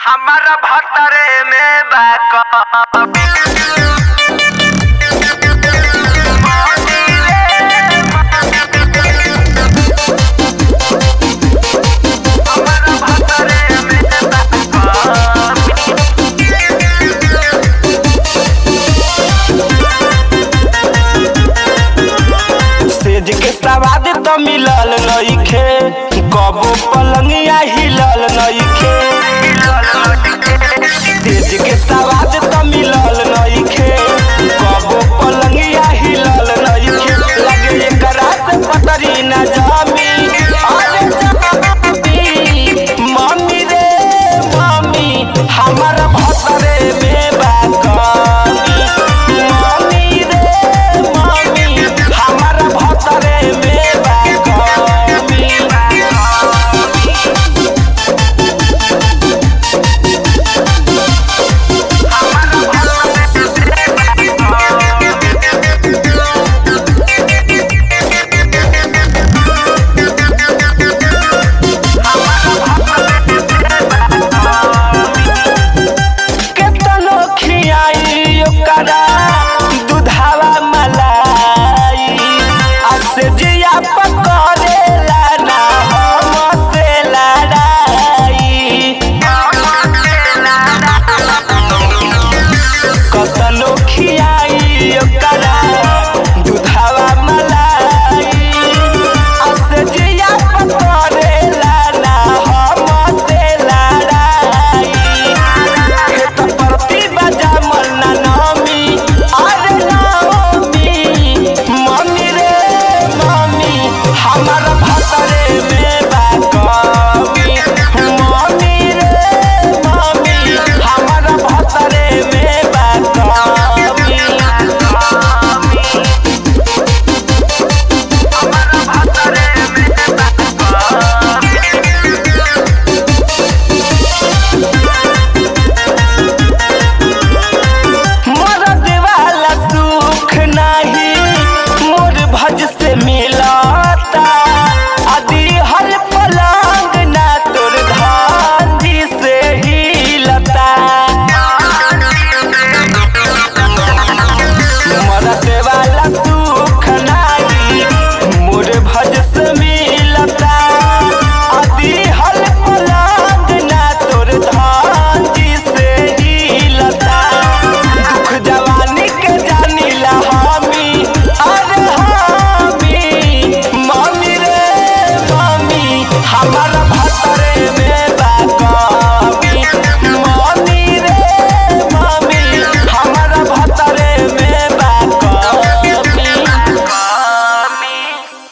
हमारा भतरे में बैक हमारा भतरे में सेज के सवाद त मिलल नइखे कबो पलंगिया हिलल नइखे सेज के सवाद त मिलल नइखे कबो पलंगिया हिलल नइखे लगे एकरा से पतरी न जामी अरे जामी मम्मी रे मम्मी हमर